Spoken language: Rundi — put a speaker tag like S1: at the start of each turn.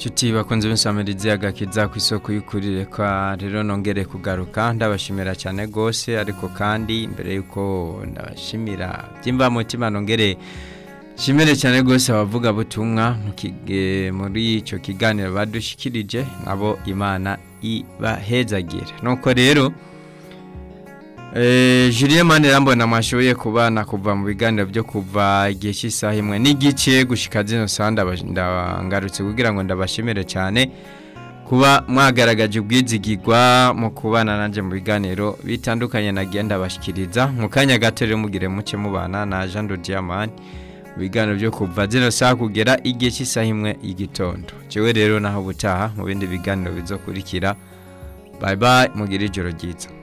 S1: Nshuti bakunze b'insamirizi agakiza ku isoko y'ukuri reka rero nongere kugaruka ndabashimira cyane rwose ariko kandi mbere y'uko ndabashimira byimba mutima nongere shimire cyane rwose abavuga butumwa muri icyo kiganiro badushikirije nabo imana ibahezagira nuko rero Julien Manirambona mwashoboye kubana kuva mu biganiro byo kuva igihe cy'isaha imwe n'igice gushika zino sanda ndangarutse kugira ngo ndabashimire cyane kuba mwagaragaje ubwizigirwa mu kubana nanjye mu biganiro bitandukanye nagenda bashikiriza mu kanya gato rero mugire muke mubana na Jean de Diamant mu biganiro byo kuva zino saha kugera igihe cy'isaha imwe y'igitondo jewe rero naho butaha mu bindi biganiro bizokurikira bye bye mugire ijoro ryiza